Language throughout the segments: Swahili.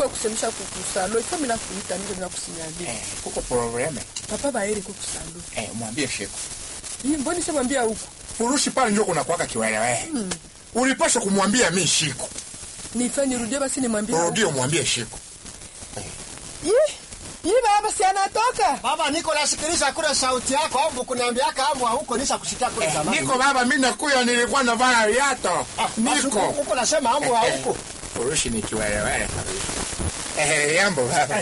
kwa kusemesha kukusalo ifa mina kuita ndio mina kusinyalia Eh, kuko probleme. papa baere kukusalo Eh, mwambie Sheko. hii mboni shamwambia huko Furushi pale ndio kuna kuwaka kiwelewe. Ulipaswa kumwambia mi Sheko. nifanye nirudie basi nimwambie Rudie mwambie Sheko. Ih, hii baba si anatoka Baba, niko nasikiliza kule sauti yako, au kuniambiaka ambu huko nisha kusikia kule Eh, zamani. niko baba, mimi nakuya, nilikuwa navaa viato. Basi Niko. huko nasema ambu huko. Furushi ni kiwelewe. Eh, yambo baba.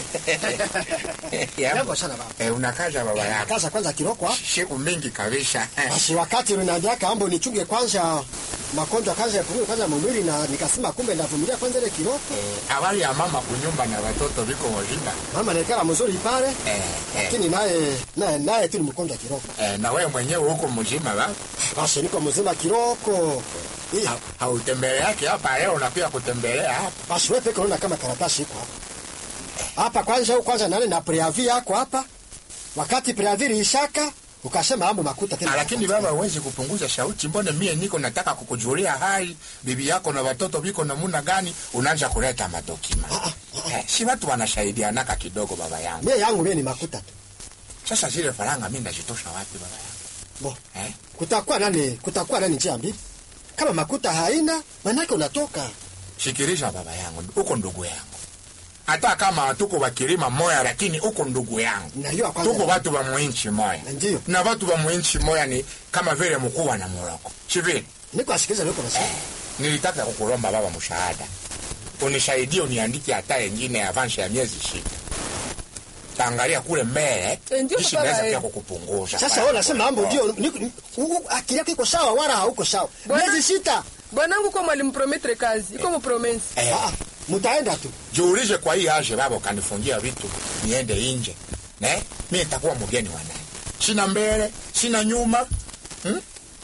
Jambo Yambo. sana baba. Eh, unakaja baba yako. Kaza kwanza kiroko hapa. Siku mingi kabisa. Basi wakati unaniambiaka ambu nichunge kwanza magonjwa kwanza yapungue kwanza mwili na nikasema kumbe ndavumilia kwanza ile kiroko. Habari ya mama kunyumba na watoto viko wajinga. Mama naikala mzuri pale, Eh, eh. lakini naye naye naye tu ni mgonjwa kiroko. Eh, na wewe mwenyewe huko mzima ba? Basi niko mzima kiroko. Hii Ha- Hautembeleake hapa leo unakuja kutembelea hapa. basi wewe peke unaona kama karatasi iko hapa. Hapa kwanza huko kwanza nani na preavi yako hapa. Wakati preavi ilishaka ukasema ambu makuta tena. Ah, Lakini baba huwezi kupunguza sauti. Mbona mie niko nataka kukujulia hali bibi yako na watoto viko namuna gani, unaanza kuleta madokima. Eh, si watu wanasaidianaka kidogo baba yangu. Mie yangu mie ni makuta tu. Sasa zile faranga mimi ndazitosha wapi baba yangu? Bo. Eh? Kutakuwa nani kutakuwa nani njia mbili? Kama makuta haina, manake unatoka. Shikirisha baba yangu, uko ndugu yangu. Hata kama tuko wakilima moya, lakini uko ndugu yangu. Najua kwanza. tuko watu wa mwinchi moya Ndiyo. na watu wa mwinchi moya ni kama vile mkuu na moroko sivile Niko asikiliza niko nasema. nilitaka kukulomba baba mshahada unisaidie uniandike hata yengine ya avansi ya miezi sita taangalia kule mbele Eh, ndio jinsi baba, naweza eh. pia kukupunguza Sasa wewe unasema mambo ndio niko- ni- u- akili yako iko sawa wala hauko sawa. Bwana- Miezi sita. bwanangu kwa mwalimu prometre kazi iko mupromensi Eh, Ah, mtaenda tu. jiulize kwa hii aje baba ukanifungia vitu niende nje ne mi nitakuwa mgeni wa nani sina mbele sina nyuma hmm?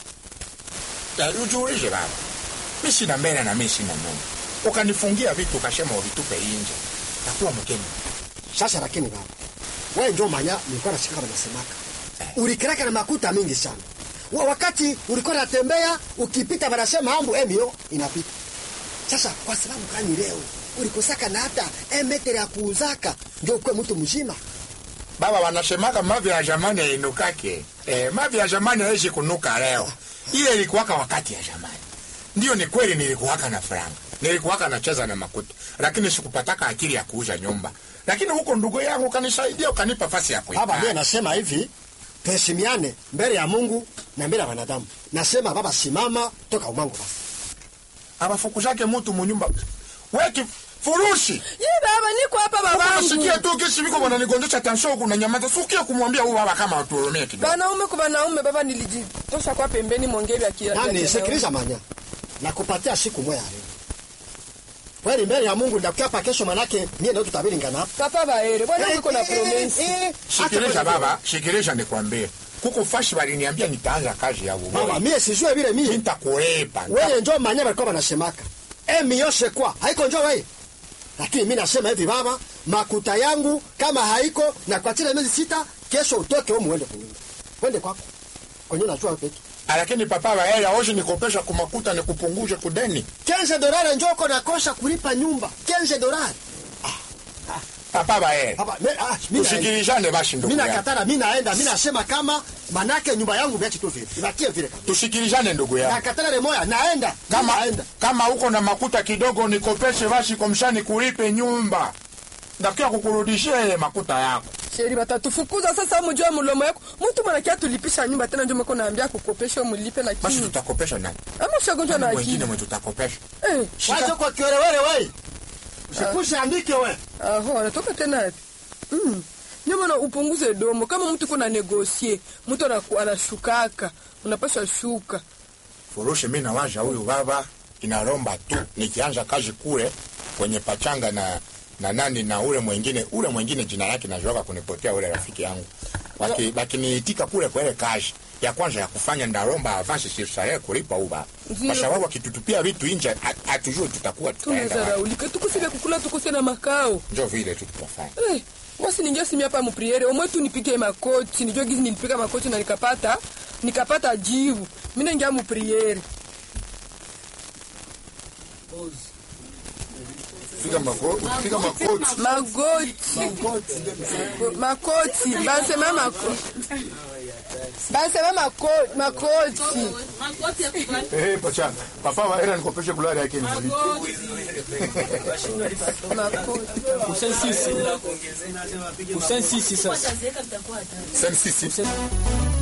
Eh, ujiulize baba mi sina mbele na mi sina nyuma ukanifungia vitu ukasema uvitupe nje takuwa mgeni Sasa lakini baba. Wewe ndio manya nilikuwa nasikia kama nasemaka. Ulikiraka na makuta mingi sana. Wa wakati ulikuwa unatembea ukipita wanasema ambu emio inapita. Sasa kwa sababu gani leo ulikosaka na hata emetere ya kuuzaka ndio ukwe mtu mzima? baba wanasemaka mavi ya zamani yainukake eh, mavi ya zamani haishi kunuka leo ile ilikuwaka wakati ya zamani ndio ni kweli nilikuwaka na franga nilikuwaka nacheza na makuta lakini sikupataka akili ya kuuza nyumba lakini huko ndugu yangu ukanisaidia ukanipa fasi ya Baba, mimi kuikaa nasema hivi, tuheshimiane mbele ya Mungu na mbele ya wanadamu. Nasema baba, simama toka umangu basi. abafukuzake mutu munyumba weki furushi ye baba niko hapa babangu sikia tu kisi viko wananigonjesha tansho huku na nyamaza sukie kumwambia huyu baba kama atuhurumie kidogo banaume kwa banaume baba nilijitosha kwa pembeni mwongeli ya kia- Nani, ya- sikiliza manya, nakupatia siku moja leo. Kweli mbele ya Mungu ndakuapa kesho, manake mie ndio tutabiringana hapa. papa baere bwanangu iko na promensi shikilisha baba shikilisha nikwambie kuko fashi waliniambia nitaanza kazi ya Baba, uboyi mie sijue vile mie. nitakuepa Wewe njoo manya walikuwa wanasemaka. Emi yoshe kwa, haiko njoo wewe. Lakini mimi nasema hivi baba, makuta yangu kama haiko na kwa chile miezi sita, kesho utoke wewe muende kunyumba. Wende kwako. Kwenye unajua peke. lakini papa waela oshi nikopesha kumakuta nikupunguze kudeni 15 dolari njoko nakosa kulipa nyumba 15 dolari papa waela hapa me- ah, mimi naenda. tusikilizane basi ndugu mimi yangu nakatara mimi naenda mimi nasema kama manake nyumba yangu viache tu vile ibakie vile kabisa tusikilizane ndugu yangu nakatara le moya naenda kama naenda kama uko na makuta kidogo nikopeshe basi komshani kulipe nyumba ndakia kukurudishia ile makuta yako sheri batatufukuza sasa mujua mulomo yako mtu mwanakia tulipisha nyumba tena ndio mko naambia kukopesha mulipe basi lakini tutakopesha nani ama ushagonjwa na wengine akili mwe tutakopesha eh wacha kwa kiwerewere wewe usikushe andike wewe aho anatoka tena wapi mm. nyuma na upunguze domo kama mtu kuna negosie mtu anaku- anashukaka unapaswa shuka furushi mi nawaza huyu baba inalomba tu nikianza kazi kule kwenye pachanga na na nani na ule mwingine ule mwingine jina lake nazoka kunipotea ule rafiki yangu Waki- wakiniitika kule kwa ile kazi ya kwanza ya kufanya ndalomba avansi sirsaye kulipa huyu baba Ndio. kwa sababu akitutupia vitu nje hat- hatujui tutakuwa tutaenda wapi. tunazaraulika tukusile kukula tukuse na makao njo vile tu tutafanya Eh, basi ningia simi hapa mupriere omwe tu nipike makoti nijue gizi nilipika makoti na nikapata nikapata jivu mi naingia mupriere Piga magoti, piga magoti. magoti makoti basema makoti basema mako- makoti Eh, pacha. Papa wa era nikopeshe kulari yake ni mlipi. makoti Kusensisi. Kusensisi sasa. Sasa sisi